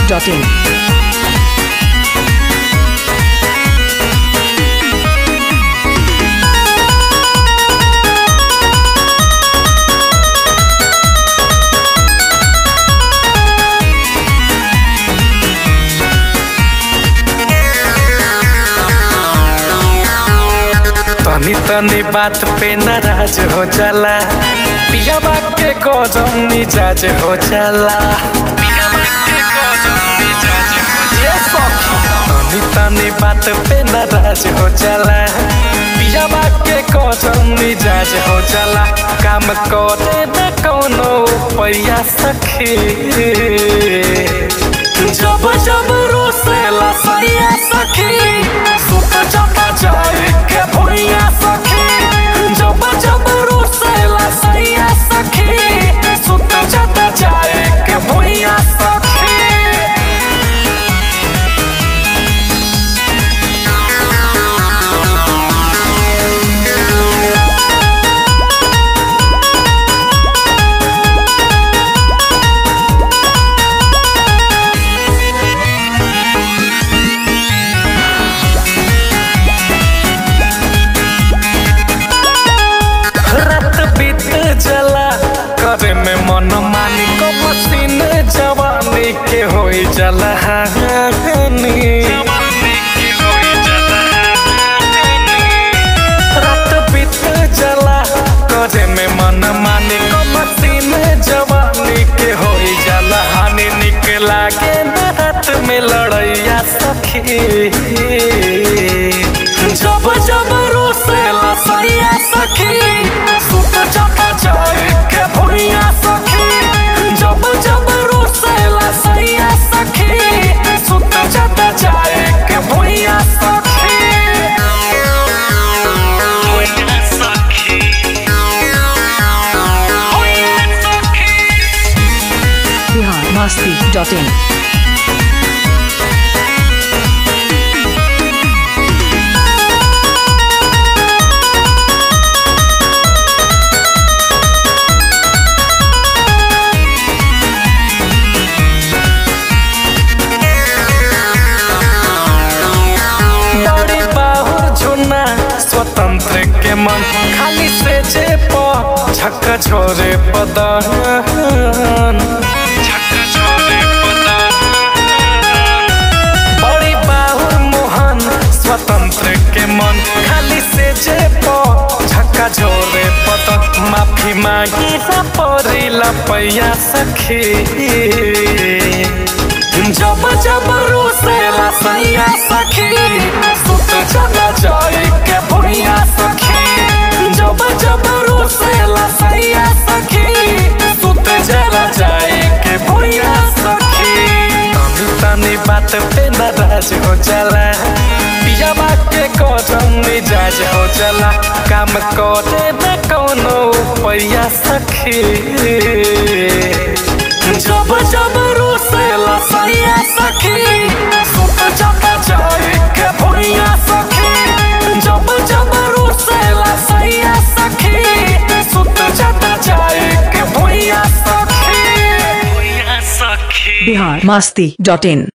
masti.in. तनी तनी बात पे नाराज हो जाला पिया बात के गजब मिजाज हो जाला ये सखी, तनी तनी बात पे नाराज हो जाला पिया बात के गजब मिजाज हो जाला काम करे न कोनो पैया सखी जब जब रोसेला सैया सखी सुत चपा जाए के भुइया सखी जब जब रोसेला सैया सखी सुत चपा जाए के भुइया सखी रात बीत जला करे में मन मानी को मसीन जवानी के होई जला हानी रात बीत जला करे में मन मानी को मसीन जवानी के होई जला हानि निक लागे न रात में लड़ैया सखी जब जब रोसेला सैया सखी सुत चपा जाए के भुइया सखी जब जब रोसेला सैया सखी सुत चपा जाए के भुइया सखी भुइया सखी भुइया सखी Bihar masti.in. बड़ी बाहुर झुना स्वतंत्र के मन खाली से जे प झक छोरे पदन बड़ी बाहुर मोहन स्वतंत्र के मन खाली से जे प झक्का छोरे पदन माफी मांगी ना परी लपैया सखी जब जब रोसेला सैया सखी सुत चला जाए के भुइया सखी जब जब रोसेला सैया सखी सुत चला जाए के भुइया सखी तनी तनी बात पे नाराज हो जाला पिया बात के कदम मिजाज हो जाला काम करे न कोनो पैया सखी जब जब रोसेला सैया सखी सुत चपा जाए के भुइया सखी जब जब रोसेला सैया सखी सुत चपा जाए के भुइया सखी भुइया सखी Bihar masti.in.